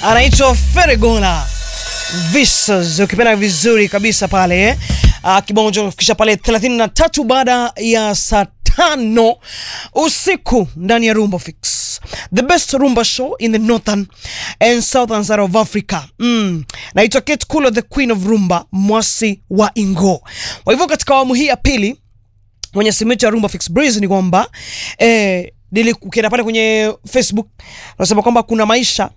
anaitwa Feregona Visas, ukipenda vizuri kabisa pale eh? Uh, kibao cha kufikisha pale 33 baada ya saa tano usiku ndani ya Rumba Fix, the best rumba show in the northern and southern side of Africa. Mm. Naitwa Kate Kulo, the queen of rumba, mwasi wa Ingo. Kwa hivyo katika awamu hii ya pili mwenye simu yetu ya Rumba Fix Breeze ni kwamba eh, nili ukienda pale kwenye Facebook nasema kwamba kuna maisha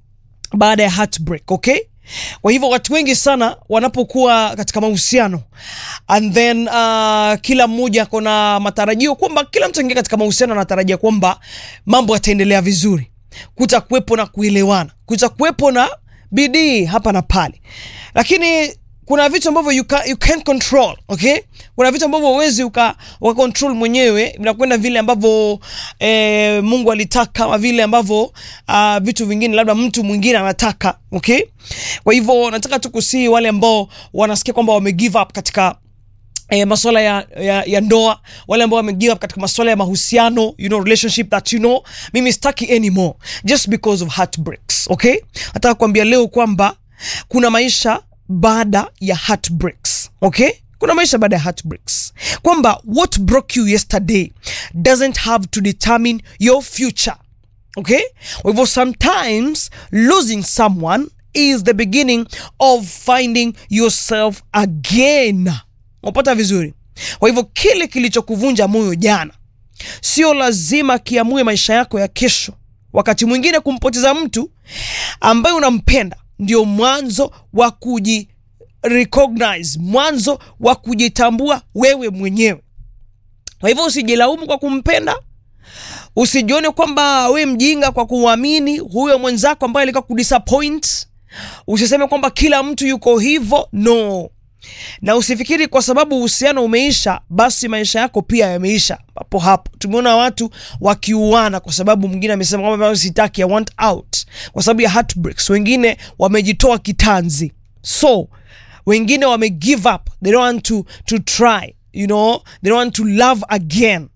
baada ya heartbreak, okay? Kwa hivyo watu wengi sana wanapokuwa katika mahusiano and then uh, kila mmoja akona matarajio kwamba kila mtu aingia katika mahusiano anatarajia kwamba mambo yataendelea vizuri, kutakuwepo na kuelewana, kutakuwepo na bidii hapa na pale, lakini kuna vitu ambavyo you, can, you can't control okay. Kuna vitu ambavyo huwezi uka, uka control mwenyewe, vinakwenda vile ambavyo eh, Mungu alitaka ama vile ambavyo uh, vitu vingine labda mtu mwingine anataka okay. Kwa hivyo nataka tu kusii wale ambao wanasikia kwamba wame give up katika eh, masuala ya, ya, ya ndoa, wale ambao wame give up katika masuala ya mahusiano, you know, relationship that you know, mimi sitaki anymore just because of heartbreaks okay. Nataka kuambia leo kwamba kuna maisha baada ya heartbreaks okay kuna maisha baada ya heartbreaks kwamba what broke you yesterday doesn't have to determine your future okay kwa hivyo sometimes losing someone is the beginning of finding yourself again unapata vizuri kwa hivyo kile kilichokuvunja moyo jana sio lazima kiamue maisha yako ya kesho wakati mwingine kumpoteza mtu ambaye unampenda ndio mwanzo wa kuji recognize, mwanzo wa kujitambua wewe mwenyewe. Kwa hivyo usijilaumu kwa kumpenda, usijione kwamba we mjinga kwa kuamini huyo mwenzako ambaye alikuwa kudisappoint. Usiseme kwamba kila mtu yuko hivyo, no. Na usifikiri kwa sababu uhusiano umeisha basi maisha yako pia yameisha hapo hapo. Tumeona watu wakiuana kwa sababu mwingine amesema kwamba sitaki, I want out, kwa sababu ya heartbreaks. Wengine wamejitoa kitanzi, so wengine wame give up, they don't want to, to try, you know, they don't want to love again.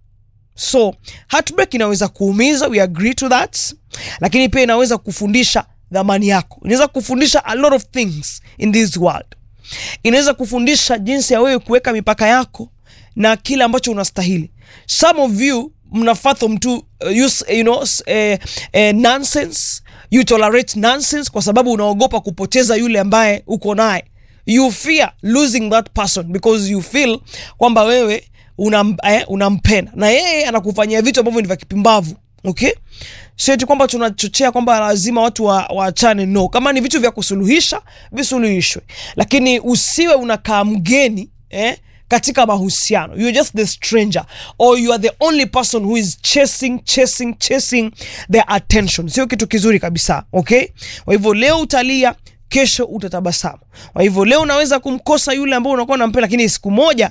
So heartbreak inaweza kuumiza, we agree to that, lakini pia inaweza kufundisha dhamani yako, inaweza kufundisha a lot of things in this world inaweza kufundisha jinsi ya wewe kuweka mipaka yako na kile ambacho unastahili. Some of you mnafatho mtu uh, use, you know, uh, uh, nonsense you tolerate nonsense kwa sababu unaogopa kupoteza yule ambaye uko naye. You fear losing that person because you feel kwamba wewe unam, eh, unampenda na yeye anakufanyia vitu ambavyo ni vya kipimbavu okay sio eti kwamba tunachochea kwamba lazima watu waachane wa no kama ni vitu vya kusuluhisha visuluhishwe lakini usiwe unakaa mgeni eh, katika mahusiano you're just the stranger or you are the only person who is chasing chasing chasing their attention sio kitu kizuri kabisa okay kwa hivyo leo utalia kesho utatabasamu kwa hivyo leo unaweza kumkosa yule ambao unakuwa unampenda lakini siku moja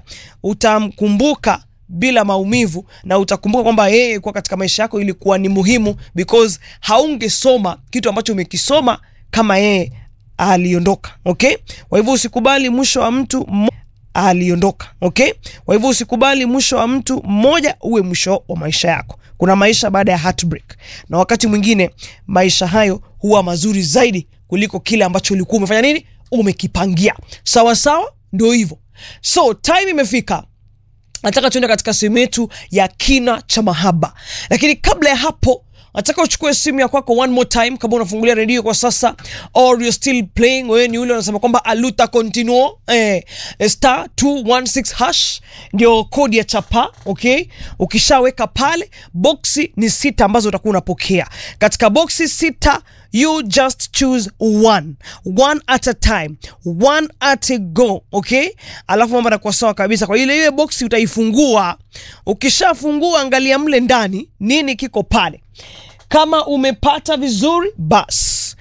utamkumbuka bila maumivu na utakumbuka kwamba yeye kuwa katika maisha yako ilikuwa ni muhimu because haungesoma kitu ambacho umekisoma kama yeye aliondoka okay kwa hivyo usikubali mwisho wa mtu aliondoka okay kwa hivyo usikubali mwisho wa mtu mmoja uwe mwisho wa maisha yako kuna maisha baada ya heartbreak na wakati mwingine maisha hayo huwa mazuri zaidi kuliko kile ambacho ulikuwa umefanya nini umekipangia sawa sawa ndio hivyo so time imefika nataka tuende katika sehemu yetu ya kina cha mahaba lakini kabla ya hapo nataka uchukue simu ya kwako one more time kama unafungulia redio kwa sasa or you're still playing wewe ni ule unasema kwamba aluta continuo eh, star 216 hash ndio kodi ya chapa okay ukishaweka pale boksi ni sita ambazo utakuwa unapokea katika boksi sita you just choose one one at a time one at a go okay alafu mambo yanakuwa sawa kabisa kwa ile ile boksi utaifungua ukishafungua angalia mle ndani nini kiko pale kama umepata vizuri basi